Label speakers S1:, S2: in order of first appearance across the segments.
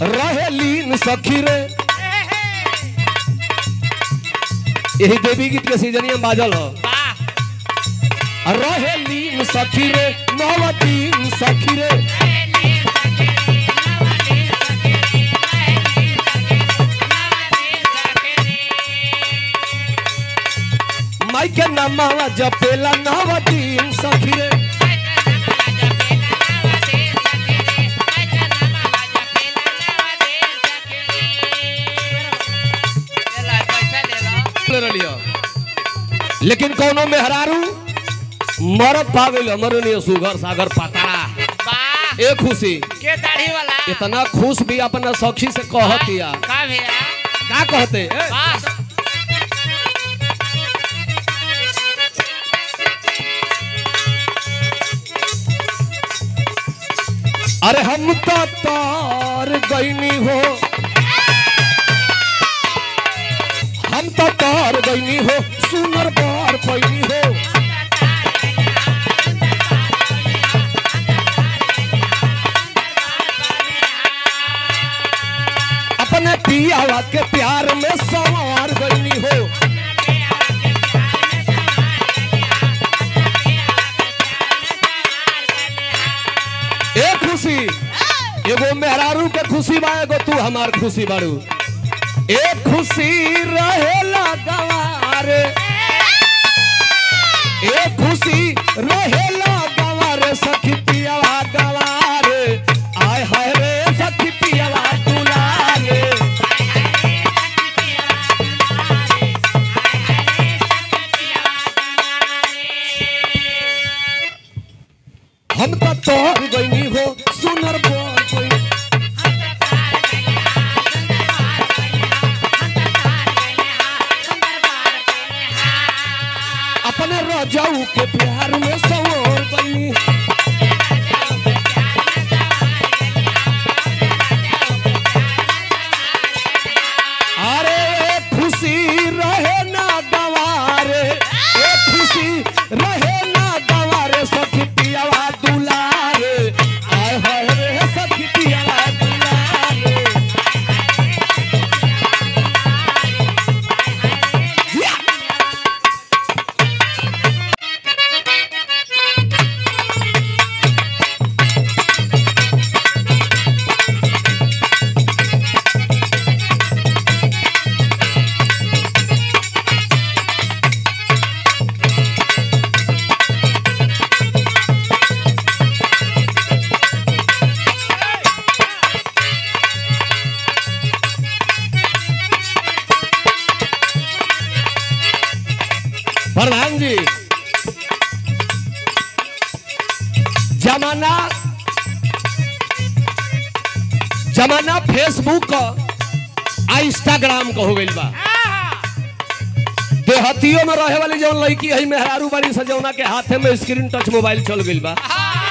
S1: रहेलीन सखी रे यही देवी गीत के सीजनिया बाजल हो
S2: वाह
S1: रहेलीन सखी रे नवतीन सखी रे माई के नमावा जपेला नवतीन सखी रे ले रलियो लेकिन कोनो मेहरारू मरद पा गइल हमर नहीं सुगर सागर पातारा ए खुशी
S2: के दाढ़ी वाला
S1: इतना खुश भी अपना सखी से कहतिया
S2: का भैया
S1: का कहते ए?
S2: वाह
S1: अरे हम तो तार गईनी हो हम तो तार गईनी हो सुनर बार पैनी हो अपने पियावा के प्यार में सवार गईनी हो ए खुशी एगो मेहरारू के खुशी बा एगो तू हमार खुशी बारू ए खुशी रहेला गवारे ए खुशी रहेला गवारे सखी पियावा गवारे आय हाय रे सखी पियावा दुलारे हम तो तोहर गईनी हो सुनर बोल कोई अपने रजाऊ के प्यार में सवार गईनी अरे खुशी रहे ना गवारे ए खुशी रहे ना गवारे सखी पियावा दुलारे आय हाय रे सखी पियावा दुलारे या! प्रधान जी जमाना जमाना फेसबुक का आ इंस्टाग्राम का हो गइल बा देहतियों में रहे वाली जौन लड़की है मेहरारू बाड़ी सजौना के हाथे में स्क्रीन टच मोबाइल चल गइल बा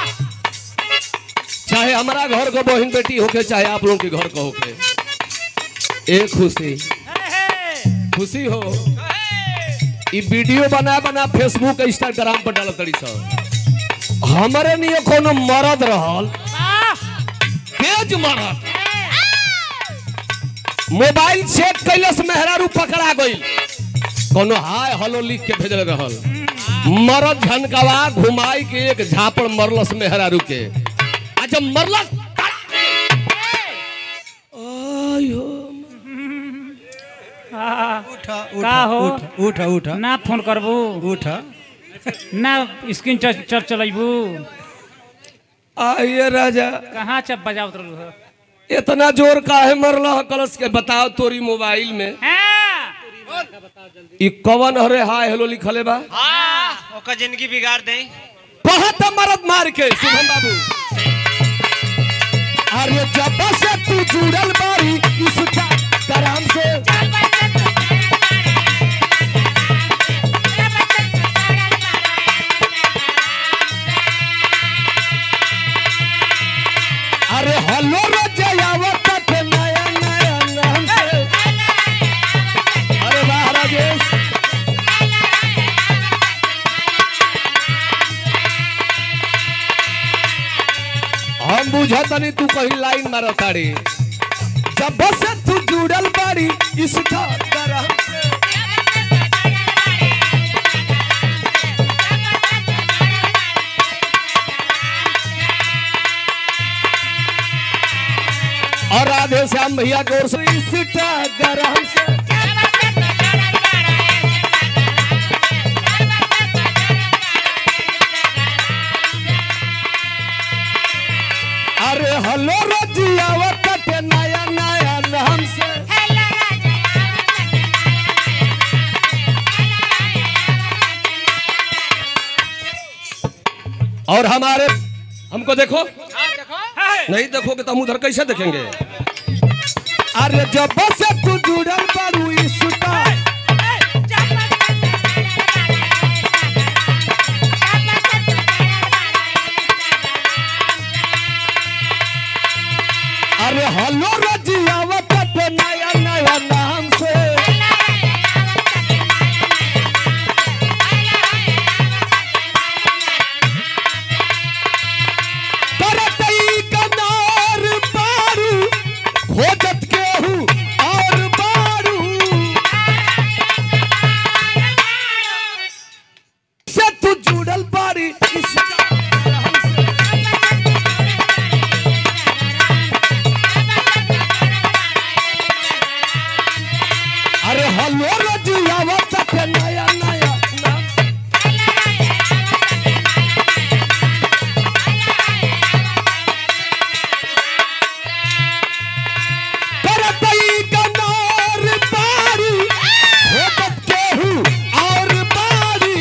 S1: चाहे हमारा घर का बहन बेटी होके चाहे आप लोगों के घर का होके एक खुशी खुशी हो ई वीडियो बना बना फेसबुक इंस्टाग्राम पर डालत तड़ी सब हमरे लिए कोनो मरद रहल तेज मरद मोबाइल चेक कैलस मेहरारू पकड़ा गइल कोनो हाय हेलो लिख के भेजल रहल मरद झनकवा घुमाई के एक झापड़ मरलस मेहरारू के आ जब मरलस आयो
S3: उठ
S4: का हो?
S3: उठ उठ उठ
S4: ना फोन करबू
S3: उठ
S4: ना स्क्रीन टच टच चलेबू
S1: आइए राजा
S4: कहाँ चप बजावत रहलू हो
S1: इतना जोर काहे मरला ह कलश के बताओ तोरी मोबाइल में
S4: हाँ।
S1: ई कवन हरे हाय हेलो लिखले बा
S2: हाँ ओकर जिंदगी बिगाड़ दे
S1: बहुत मरद मार के शुभम बाबू अरे जब से तू जुड़ल बारी इस कराम से अरे हेलो रजयावत के नया नया नाम से अरे वाह राजेश हम बुझतनी तू कहीं लाइन मारत ताड़ी जब से तू जुड़ल बाड़ी इसका करम से और राधे श्याम भैया की ओर से इसका गरम से अरे हलो रजिया कटे नया नया नाम से और हमारे हमको देखो नहीं देखोगे तो हम उधर कैसे देखेंगे अरे जब से तू जुड़ल बारू इसका अरे हलो रजिया कटे नया नया नाम से करतई कनार बारू खोजत केहू और बारू से तू जुड़ल बारी इसका हमसे अरे हलो रजिया तक नया नया नाम करतई कनार बारी खोजत केहू और बारी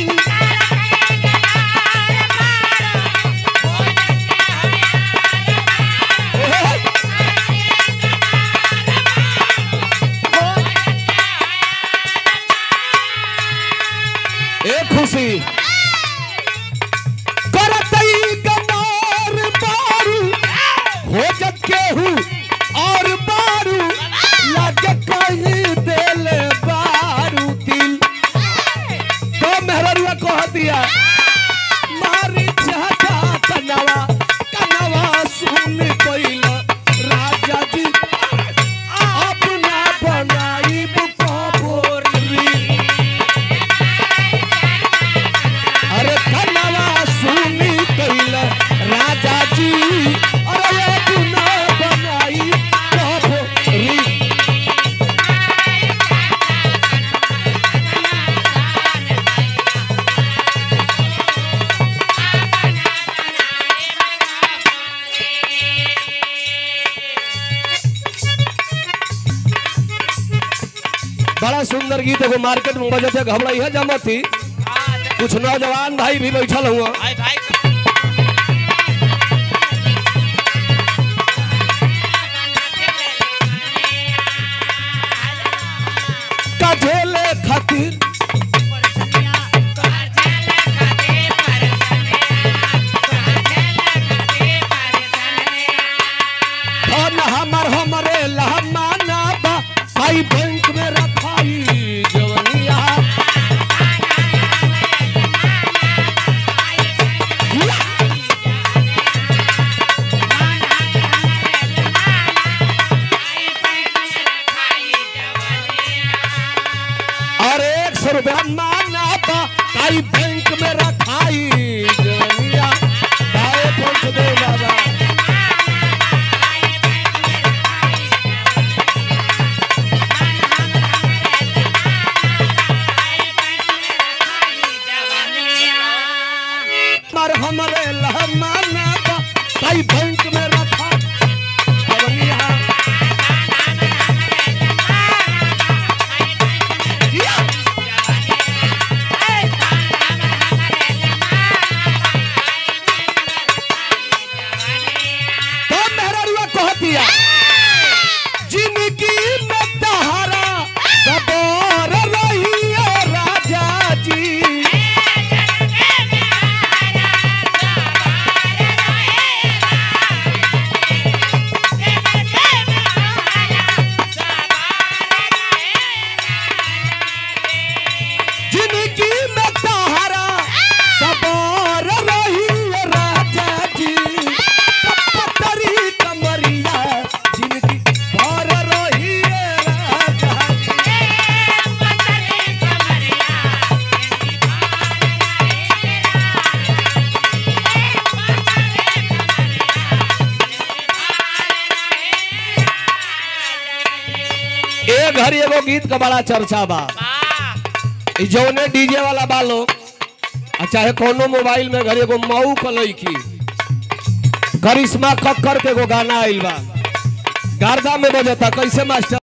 S1: ए खुशी करतई गनार बारू हो जब केहू और बारू लग कहीं देले बारू दिल तो मेहररुआ कह दिया मारी चाचा कनवा कनवा सुन कोइला राजा जी अपना बनाई बुकोरी अरे कनवा सुनी कैला राजा जी अरे अपना बनाई कबरी बड़ा सुंदर गीत एगो मार्केट में बजे थे घबराई है जमती कुछ नौजवान भाई भी बैठल हुआ
S2: भाई भाई
S1: कझेले खातिर धन हमर हमरे लहमाना बा आई बैंक में रखाई जवनिया और एक सौ रुपया माना बा आई बैंक में रखाई जवनिया दाए पहुंच दे बाबा मर हमरे लहमाना बा आई बैंक में रखा जवनिया तो मेहररुआ कह दिया जिंदगी में तहारा सबर रही राजा जी जिंदगी में तहारा सबर रही राजा जी पतरी कमरिया घड़ी एगो गीत का बड़ा चर्चा बा
S2: वाह
S1: ई जौने डीजे वाला बा लोग आ चाहे कोनो मोबाइल में घड़ी एगो मऊ क लईकी करिश्मा कक्कर के एगो गाना आइल बा गार्दा में बजता कैसे मास्टर